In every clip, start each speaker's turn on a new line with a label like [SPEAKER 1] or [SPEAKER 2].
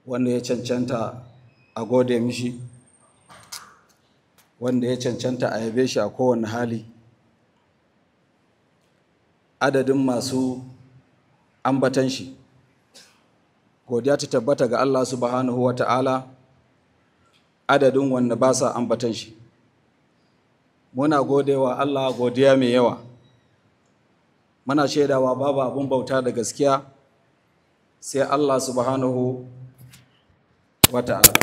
[SPEAKER 1] wanda ya cancanta a gode mishi wanda ya cancanta a yabe shi a kowane hali adadin masu ambatan shi godiya ta tabbata ga Allah subhanahu wa ta'ala adadin wanda ba sa ambatan shi muna godewa Allah godiya mai yawa muna shaidawa babu abin bauta da gaskiya sai Allah subhanahu wa ta'ala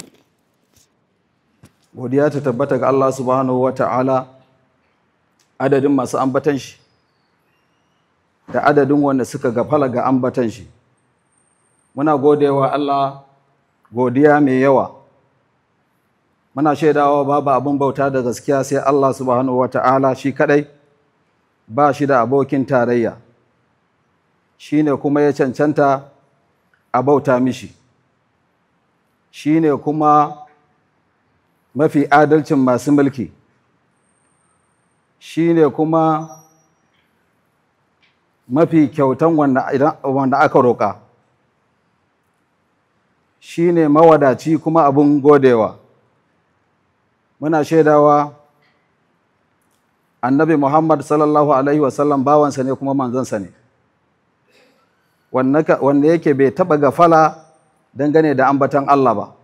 [SPEAKER 1] godiya ta tabbata ga Allah subhanahu wa ta'ala adadin masu ambatan shi da adadin wanda suka gafala ga ambatan shi muna godewa Allah godiya mai yawa muna shaidawa babu abin bauta da gaskiya sai Allah subhanahu wa ta'ala shi kadai ba shi da abokin tarayya shi ne kuma ya cancanta a bauta mishi shi ne kuma mafi adalcin masu mulki shi ne kuma mafi kyautan wanda aka roƙa shi ne mawadaci kuma abin godewa muna shaidawa annabi muhammad sallallahu alaihi wasallam bawansa ne kuma manzansa ne wanda yake bai taɓa gafala dangane da ambatan Allah ba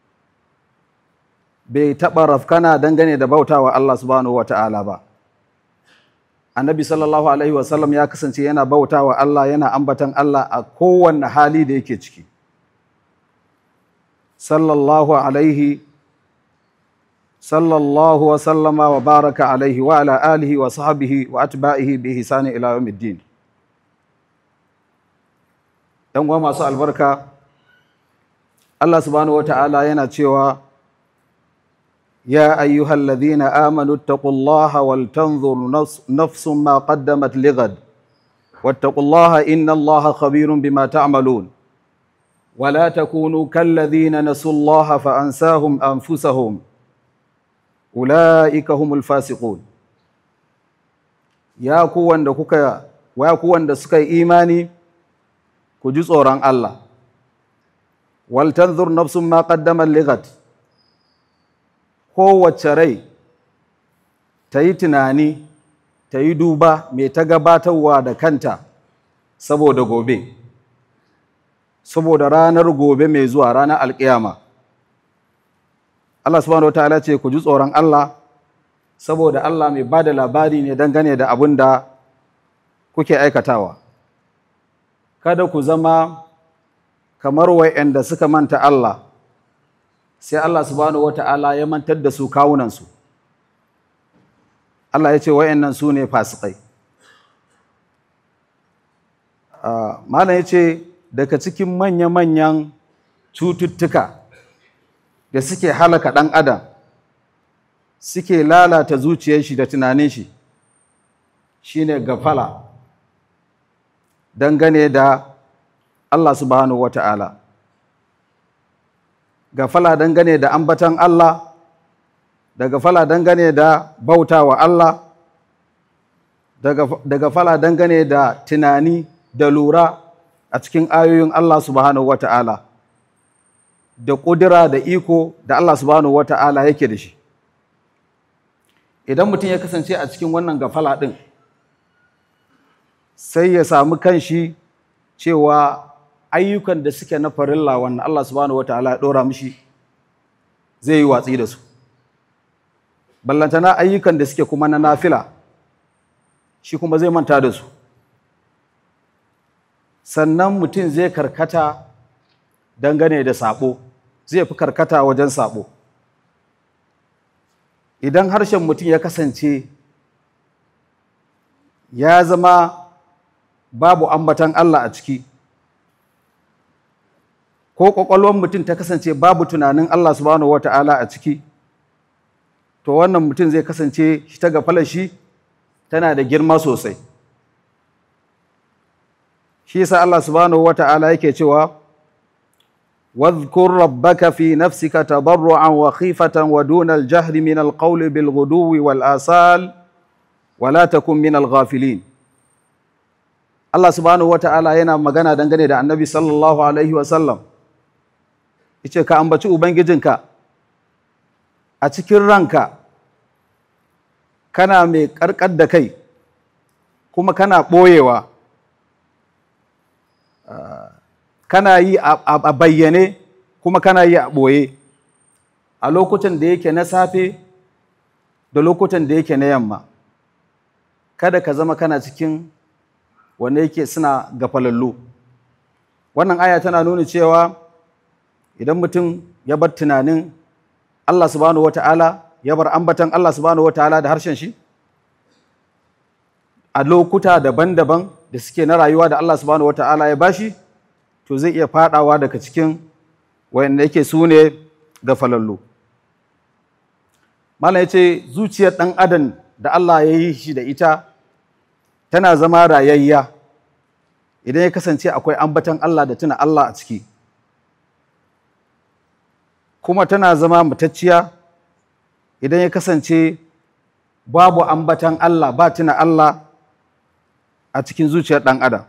[SPEAKER 1] bai taɓa rafkana dangane da bautawa Allah subhanahu wata'ala ba annabi sallallahu alaihi wasallam ya kasance yana bautawa Allah yana ambatan Allah a kowanne hali da yake ciki sallallahu alaihi sallallahu wa sallama wa baraka alaihi wa ala alihi wa sahbihi wa atba'ihi bi ihsani ila yawmiddin dan uwa masu albarka Allah subhanahu wata'ala yana cewa ya ayyuhal ladhina amanu taqullaha wal tanzur nafsun ma qaddamat lighad wattaqullaha innallaha khabirun bima ta'malun ولا تكونوا كالذين نسوا الله فأنساهم أنفسهم أولئك هم الفاسقون يا كوان da kuka wa kuwan da suka yi imani ku ji tsoron Allah wal tanzur nafsun ma qaddamat lighat kowace rai ta yi tunani ta yi duba mai ta gabatarwa da kanta saboda gobe saboda ranar gobe mai zuwa ranar alkiyama Allah subhanahu wataala ce ku ji tsoron Allah saboda Allah mai ba da labari ne dangane da abin da kuke aikatawa kada ku zama kamar wa'anda suka manta Allah sai Allah subhanahu wataala ya mantar da su kawunansu Allah ya ce wa'annan su ne fasikai malam ya ce daga cikin manya-manyan cututtuka da suke halaka ɗan adam suke lalata zuciyar shi da tunanin shi shine gafala dangane da Allah subhanahu wata'ala gafala dangane da ambatan Allah da gafala dangane da bautawa Allah da gafala dangane da tunani da lura a cikin ayoyin Allah subhanahu wa ta'ala da ƙudura da iko da Allah subhanahu wa ta'ala yake da shi. Idan mutum ya kasance a cikin wannan gafala ɗin, sai ya samu kanshi cewa ayyukan da suke na farilla wannan Allah subhanahu wa ta'ala ya ɗora mishi zai yi watsi da su. Ballantana ayyukan da suke kuma na nafila, shi kuma zai manta da su. sannan mutum zai karkata dangane da sabo zai fi karkata wajen sabo idan harshen mutum ya kasance ya zama babu ambatan Allah a ciki ko ƙwaƙwalwar mutum ta kasance babu tunanin Allah subhanahu wata'ala a ciki to wannan mutum zai kasance shi ta gafalar shi tana da girma sosai shi yasa Allah subhanahu wata'ala yake cewa wadhkur rabbaka fi nafsika tadarruan wa khifatan wa duna al-jahri min al-qawli bil ghuduwi wal asal wa la takun min al-ghafilin Allah subhanahu wata'ala yana magana dangane da Annabi sallallahu alaihi wa sallam yace ka ambaci ubangijinka a cikin ranka kana mai karkar da kai kuma kana ɓoyewa kana yi a bayyane kuma kana yi a ɓoye a lokutan da yake na safe da lokutan da yake na yamma kada ka zama kana cikin wanda yake suna gafalallu wannan aya tana nuna cewa idan mutum ya bar tunanin Allah subhanahu wata'ala ya bar ambatan Allah subhanahu wata'ala da harshen shi a lokuta daban-daban da suke na rayuwa da Allah subhanahu wata'ala ya bashi to zai iya fadawa daga cikin wanda yake su ne gafalallu malam ya ce zuciyar ɗan adam da Allah ya yi shi da ita tana zama rayayya idan ya kasance akwai ambatan Allah da tuna Allah a ciki kuma tana zama matacciya idan ya kasance babu ambatan Allah ba tuna Allah a cikin zuciyar ɗan adam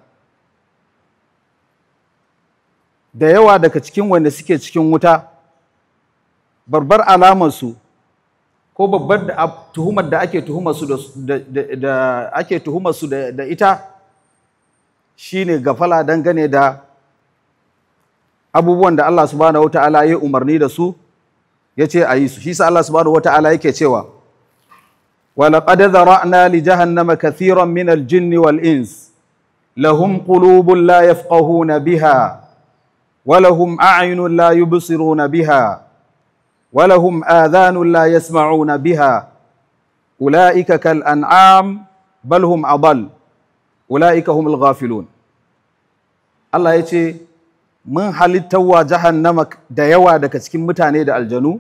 [SPEAKER 1] da yawa daga cikin wanda suke cikin wuta barbar alamarsu ko babbar da tuhumar da ake tuhumar su da ake tuhumar su da ita shine gafala dangane da abubuwan da Allah subhanahu wataala ya umarni da su yace a yi su shi sa Allah subhanahu wataala yake cewa wa laqad zara'na li jahannama kathiran min al-jinn wal ins lahum qulubun la yafqahuna biha wa lahum a'yunun la yubsiruna biha ولهم آذان لا يسمعون بها أولئك كالأنعام بل هم أضل أولئك هم الغافلون الله يتي من halittawa jahannama da yawa daga cikin mutane da aljanu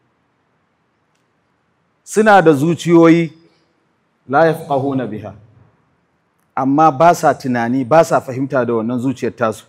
[SPEAKER 1] suna da zuciyoyi la yafqahuna biha amma ba sa tunani ba sa fahimta da wannan zuciyar tasu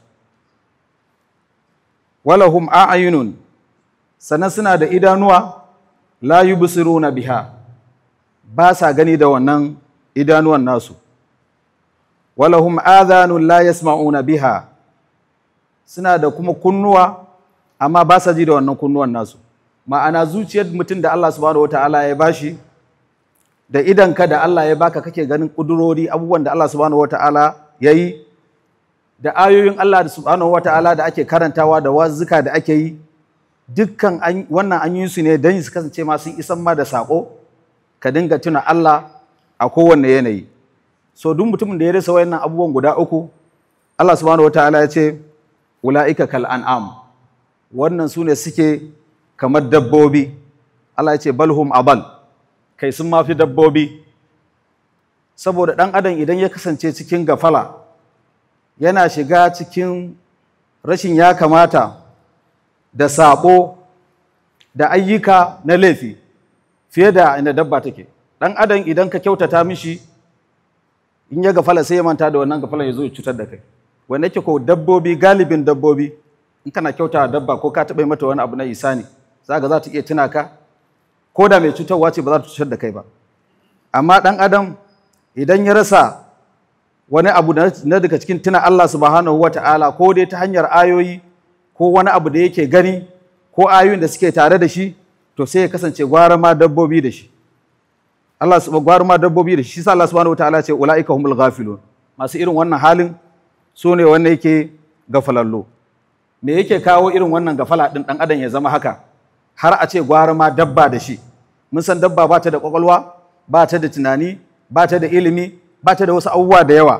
[SPEAKER 1] walahum a'yunun sannan suna da idanuwa la yubsiruna biha ba sa gani da wannan idanuwan nasu walahum adhanun la yasma'una biha suna da kuma kunnuwa amma ba sa ji da wannan kunnuwan nasu ma'ana zuciyar mutum da Allah subhanahu wata'ala ya bashi da idanka da Allah ya baka kake ganin kudurori abubuwan da Allah subhanahu wata'ala ya yi da ayoyin Allah da subhanahu wata'ala da ake karantawa da wazuka da ake yi dukkan wannan an yi su ne don su kasance ma sun isan ma da saƙo ka dinga tuna Allah a kowanne yanayi so duk mutumin da ya rasa wayannan abubuwan guda uku Allah subhanahu wataala ya ce ula'ika kal an'am wannan su ne suke kamar dabbobi Allah ya ce balhum abal kai sun mafi dabbobi saboda ɗan adam idan ya kasance cikin gafala yana shiga cikin rashin ya kamata da saɓo da ayyuka na laifi fiye da inda dabba take ɗan adam idan ka kyautata mishi in ya gafala sai ya manta da wannan gafala ya zo ya cutar da kai wanda yake ko dabbobi galibin dabbobi in kana kyauta dabba ko ka taɓa mata wani abu na isani za ga za ta iya tuna ka ko da mai cutarwa ce ba za ta cutar da kai ba amma ɗan adam idan ya rasa wani abu na daga cikin tuna Allah subhanahu wa ta'ala ko dai ta hanyar ayoyi ko wani abu da yake gani ko ayoyin da suke tare da shi to sai ya kasance gwara ma dabbobi da shi Allah su gwara ma dabbobi da shi shi sa Allah subhanahu wataala ce ulaika humul ghafilun masu irin wannan halin su ne wanda yake gafalallo me yake kawo irin wannan gafala din dan adam ya zama haka har a ce gwara ma dabba da shi mun san dabba ba ta da kwakwalwa ba ta da tunani ba ta da ilimi ba ta da wasu abubuwa da yawa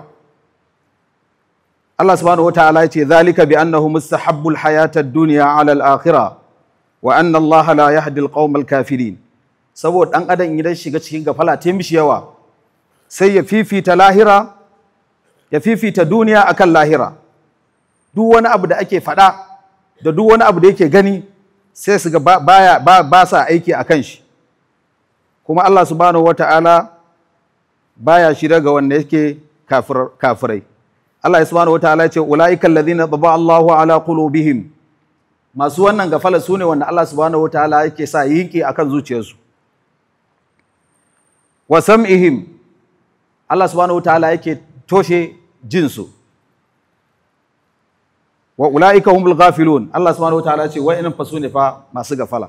[SPEAKER 1] Allah subhanahu wataala ya ce zalika bi annahu mustahabbul hayata ad-dunya ala al-akhirah wa anna Allah la yahdi al-qawm al-kafirin saboda dan adam idan shiga cikin gafala ta mishi yawa sai ya fifita lahira ya fifita duniya akan lahira duk wani abu da ake faɗa da duk wani abu da yake gani sai su ga baya ba sa aiki akan shi kuma Allah subhanahu wataala baya shirya ga wanda yake kafirai Allah subhanahu wataala ya ce ulaika alladhina taba Allahu ala qulubihim masu wannan gafala sune wanda Allah subhanahu wataala yake sa yinki akan zuciyarsu wa sam'ihim Allah subhanahu wataala yake toshe jinsu wa ulaika humul ghafilun Allah subhanahu wataala ce wa'annan fa su ne fa masu gafala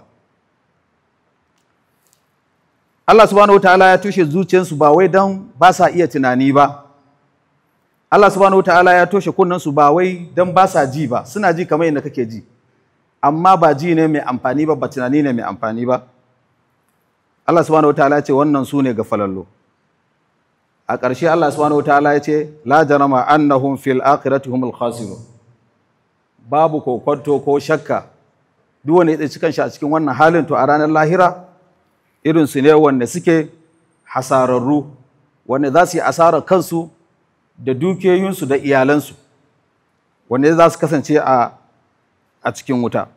[SPEAKER 1] Allah subhanahu wataala ya tushe zuciyarsu ba wai dan ba sa iya tunani ba Allah subhanahu wataala ya toshe kunnensu ba wai dan ba sa ji ba suna ji kamar yadda kake ji amma ba ji ne mai amfani ba ba tunani ne mai amfani ba Allah subhanahu wataala ya ce wannan su ne gafalallo a ƙarshe Allah subhanahu wataala ya ce la jarama annahum fil akhirati humul khasirun babu kokonto ko shakka duk wanda ya tsaci kanshi a cikin wannan halin to a ranar lahira irin su ne wanda suke hasararru wanda za su yi asarar kansu da dukiyoyinsu da iyalansu wanda za su kasance a a cikin wuta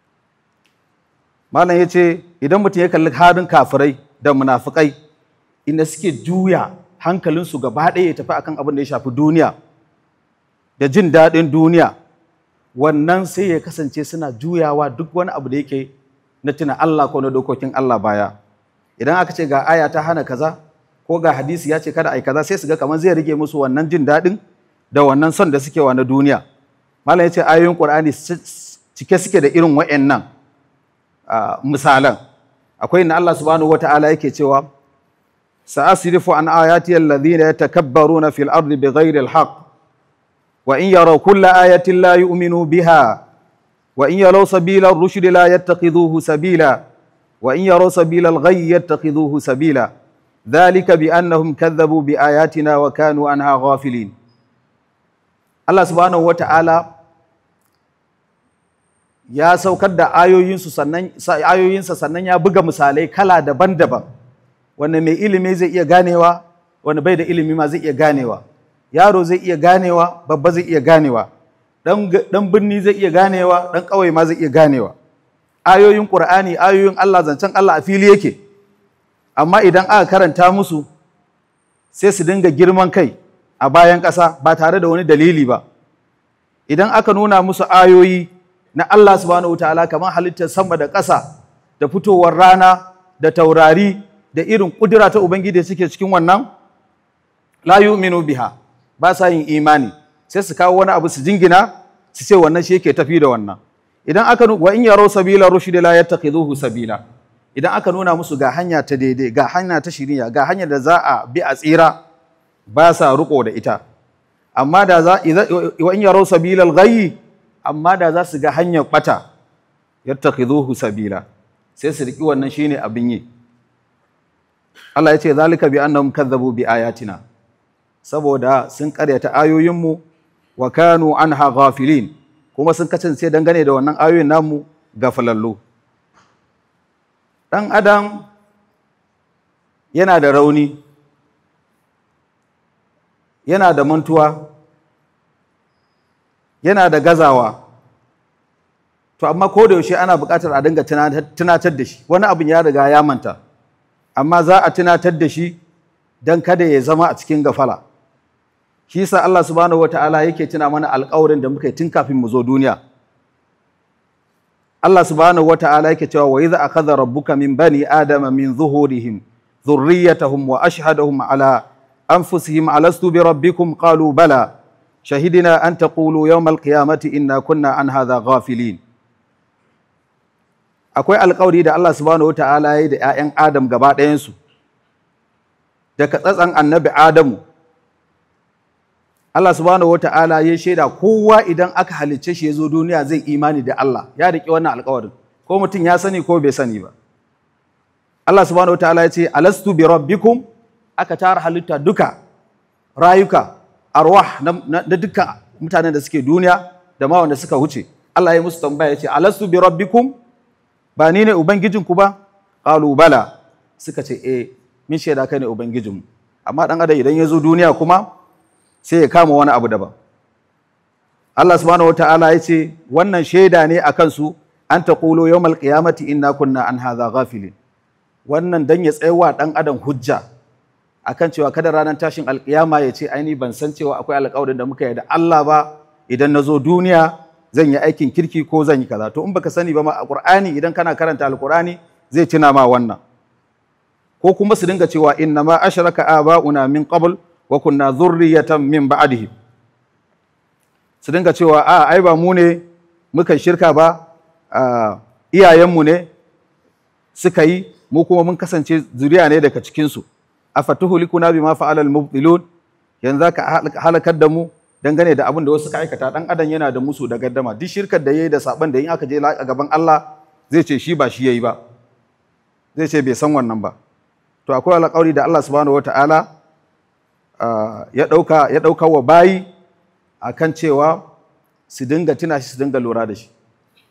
[SPEAKER 1] malam ya ce idan mutum ya kalli halin kafirai da munafukai inda suke juya hankalinsu gaba ɗaya ya tafi akan abin da ya shafi duniya da jin daɗin duniya wannan sai ya kasance suna juyawa duk wani abu da yake na tuna Allah ko na dokokin Allah baya idan aka ce ga aya ta hana kaza ko ga hadisi ya ce kada ai kaza sai su ga kamar zai rage musu wannan jin daɗin da wannan son da suke wa na duniya malam ya ce ayoyin qur'ani cike suke da irin wa'annan misalan akwai inda Allah subhanahu wata'ala yake cewa sa'asrifu an ayati alladhina yatakabbaruna fil ardi bighairi alhaq wa in yaraw kulla ayatin la yu'minu biha wa in yaraw sabila ar-rushd la yattakhidhuhu sabila wa in yaraw sabila al-ghayy yattakhidhuhu sabila dhalika bi annahum kadhabu bi ayatina wa kanu anha ghafilin Allah subhanahu wata'ala ya saukar da ayoyinsu sannan ayoyinsa sannan ya buga misalai kala daban-daban wanda mai ilimi zai iya ganewa wanda bai da ilimi ma zai iya ganewa yaro zai iya ganewa babba zai iya ganewa dan birni zai iya ganewa dan ƙauye ma zai iya ganewa ayoyin qur'ani ayoyin Allah zancen Allah a fili yake amma idan aka karanta musu sai su dinga girman kai a bayan ƙasa ba tare da wani dalili ba idan aka nuna musu ayoyi na Allah subhanahu wataala kamar halittar sama da ƙasa da fitowar rana da taurari da irin ƙudura ta Ubangiji suke cikin wannan la yu'minu biha ba sa yin imani sai su kawo wani abu su jingina su ce wannan shi yake tafi da wannan idan aka wa in yaro sabila rushd la yattakhidhuhu sabila idan aka nuna musu ga hanya ta daidai ga hanya ta shiriya ga hanya da za a bi a tsira ba sa riko da ita amma da za wa in yaro sabila al-ghayy amma da za su ga hanyar bata yattakhidhuhu sabila sai su riki wannan shine abin yi Allah ya ce zalika bi annahum kadzabu bi ayatina saboda sun karyata ayoyinmu wa kanu anha ghafilin kuma sun kasance dangane da wannan ayoyin namu gafalallu dan adam yana da rauni yana da mantuwa yana da gazawa to amma ko da yaushe ana buƙatar a dinga tunatar da shi wani abin ya riga ya manta amma za a tunatar da shi don kada ya zama a cikin gafala shi sa Allah subhanahu wata'ala yake tuna mana alƙawarin da muka yi tun kafin mu zo duniya Allah subhanahu wata'ala yake cewa wa idza akhadha rabbuka min bani adama min zuhurihim dhurriyyatahum wa ashhadahum ala anfusihim alastu bi rabbikum qalu bala shahidina an taqulu yawm alqiyamati inna kunna an hadha ghafilin akwai alkawari da Allah subhanahu wata'ala ya yi da 'ya'yan Adam gaba ɗayansu daga tsatsan annabi Adamu Allah subhanahu wata'ala ya shaida kowa idan aka halicce shi ya zo duniya zai imani da Allah ya riƙe wannan alkawarin ko mutum ya sani ko bai sani ba Allah subhanahu wata'ala ya ce alastu bi rabbikum aka tara halitta duka rayuka arwah na dukkan mutanen da suke duniya da ma wanda suka wuce Allah ya musu tambaya ya ce alastu bi rabbikum ba ni ne Ubangijinku ba? Ƙalu bala suka ce, e, min shaida kai ne Ubangijinmu. Amma ɗan adam idan ya zo duniya kuma sai ya kama wani abu daban. Allah subhanahu wata'ala ya ce, wannan shaida ne a kansu an ta ƙulo yau malƙiyamati inna kunna an haza ghafilin. Wannan dan ya tsayawa ɗan adam hujja akan cewa kada ranar tashin alƙiyama ya ce aini ban san cewa akwai alƙawarin da muka yi da Allah ba idan na zo duniya zan yi aikin kirki ko zan yi kaza to in baka sani ba ma a Qur'ani idan kana karanta Al-Qur'ani zai tuna ma wannan ko kuma su dinga cewa inna ma ashraka aba'una min qabl wa kunna dhurriyatan min ba'dihi su dinga cewa a ai ba mu ne muka shirka ba a iyayenmu ne suka yi mu kuma mun kasance zuriya ne daga cikinsu a fatuhulikuna bima fa'ala al-mubtilun yanzu ka halakar da mu dangane da abin da wasu ka aikata dan adam yana da musu da gaddama duk shirkar da yayi da saban da in aka je a gaban Allah zai ce shi ba shi yayi ba zai ce bai san wannan ba to akwai alƙawari da Allah subhanahu wataala ya ɗauka ya ɗauka wa bayi akan cewa su dinga tuna shi su dinga lura da shi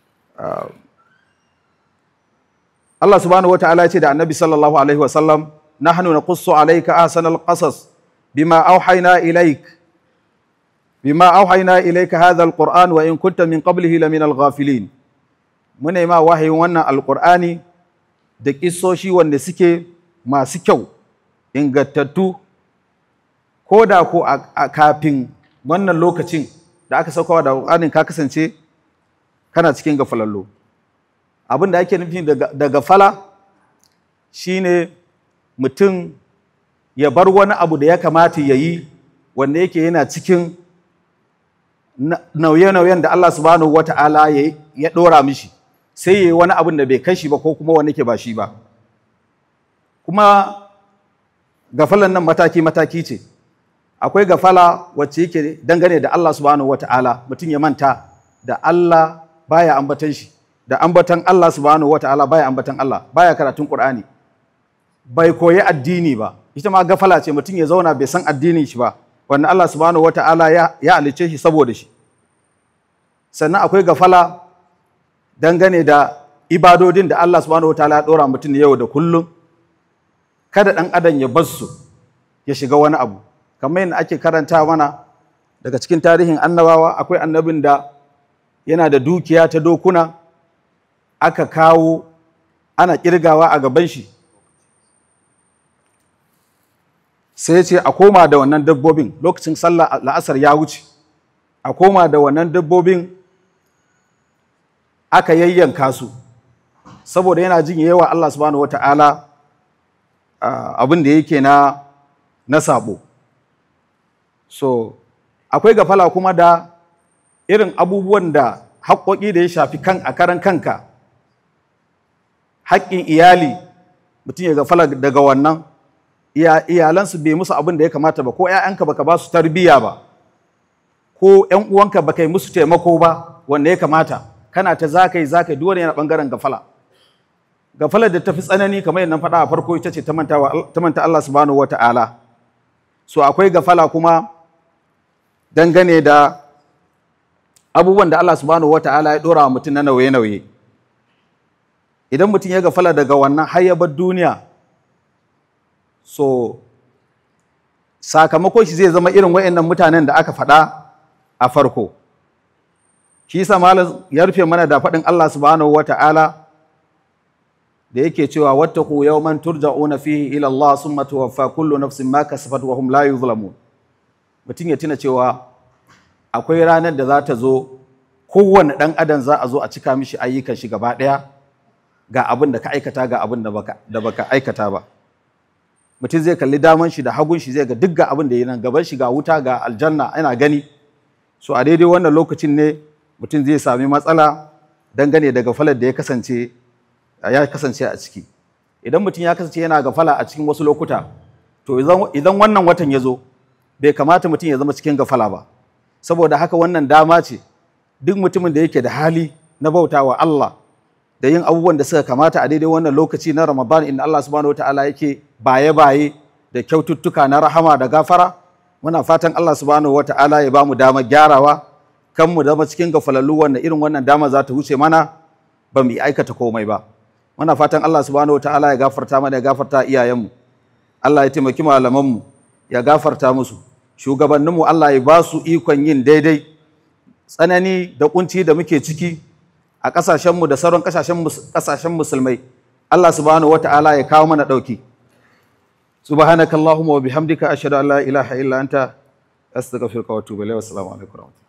[SPEAKER 1] Allah subhanahu wataala ya ce da Annabi sallallahu alaihi wasallam nahnu naqussu alayka ahsanal qasas bima auhayna ilayk bima auhayna ilayka hadha alquran wa in kunta min qablihi lamin alghafilin muna ma wahayin wannan alqur'ani da kissoshi wanda suke masu kyau ingantattu ko da ko a kafin wannan lokacin da aka saukawa da alqur'anin ka kasance kana cikin gafalallo abin da ake nufi da gafala shine mutum ya bar wani abu da ya kamata ya yi wanda yake yana cikin nauye-nauyen da Allah subhanahu wa ta'ala ya ɗora mishi sai ya yi wani abin da bai kai shi ba ko kuma wani ke ba shi ba kuma gafalan nan mataki-mataki ce akwai gafala wacce yake dangane da Allah subhanahu wa ta'ala mutum ya manta da Allah baya ambatan shi da ambatan Allah subhanahu wa ta'ala baya ambatan Allah baya karatun Qur'ani bai koyi addini ba ita ma gafala ce mutum ya zauna bai san addinin shi ba wanda Allah subhanahu wata'ala ya ya alice shi saboda shi sannan akwai gafala dangane da ibadodin da Allah subhanahu wata'ala ya dora mutum yau da kullum kada dan adam ya bar su ya shiga wani abu kamar yadda ake karanta mana daga cikin tarihin annabawa akwai annabin da yana da dukiya ta dokuna aka kawo ana kirgawa a gaban shi sai ce a koma da wannan dabbobin lokacin sallah la'asar ya wuce a koma da wannan dabbobin aka yayyanka su saboda yana jin yawa Allah subhanahu wata'ala abin da yake na na sabo so akwai gafala kuma da irin abubuwan da haƙoƙi da ya shafi kan a karan kanka haƙƙin iyali mutum ya gafala daga wannan iyalansu bai musu abin da ya kamata ba ko ‘ya'yanka baka ba su tarbiyya ba ko ‘yan uwanka baka yi musu taimako ba wanda ya kamata kana ta zakai zakai duk wani yana bangaren gafala gafalar da tafi tsanani kamar yadda faɗa a farko ita ce ta manta Allah subhanahu wata'ala so akwai gafala kuma dangane da abubuwan da Allah subhanahu wata'ala ya ɗora wa mutum na nauye-nauye idan mutum ya gafala daga wannan har ya bar duniya so sakamakon shi zai zama irin wa'annan mutanen da aka faɗa a farko shi yasa malam ya rufe mana da faɗin Allah subhanahu wata'ala da yake cewa wattaqu yawman turja'una fihi ila Allah summa tuwaffa kullu nafsin ma kasabat wa hum la yuzlamun mutum ya tuna cewa akwai ranar da za ta zo kowane ɗan adam za a zo a cika mishi ayyukan shi gaba ɗaya ga abin da ka aikata ga abin da baka aikata ba mutum zai kalli daman shi da hagun shi zai ga duk ga abin da yi nan gaban shi ga wuta ga aljanna ana gani so a daidai wannan lokacin ne mutum zai sami matsala dangane da gafalar da ya kasance ya kasance a ciki idan mutum ya kasance yana gafala a cikin wasu lokuta to idan wannan watan ya zo bai kamata mutum ya zama cikin gafala ba saboda haka wannan dama ce duk mutumin da yake da hali na bautawa Allah da yin abubuwan da suka kamata a daidai wannan lokaci na Ramadan inda Allah subhanahu wataala yake baye-baye da kyaututtuka na rahama da gafara muna fatan Allah subhanahu wataala ya bamu dama gyarawa kan mu zama cikin gafalallu wanda irin wannan dama za ta wuce mana ba mu aikata komai ba muna fatan Allah subhanahu wataala ya gafarta mana ya gafarta iyayenmu Allah ya taimaki malamanmu ya gafarta musu shugabanninmu Allah ya ba su ikon yin daidai tsanani da kunci da muke ciki a ƙasashenmu da sauran ƙasashen musulmai Allah subhanahu wata'ala ya kawo mana ɗauki subhanakallahumma wa bihamdika ashhadu an la ilaha illa anta astaghfiruka wa atubu ilayk wa assalamu alaikum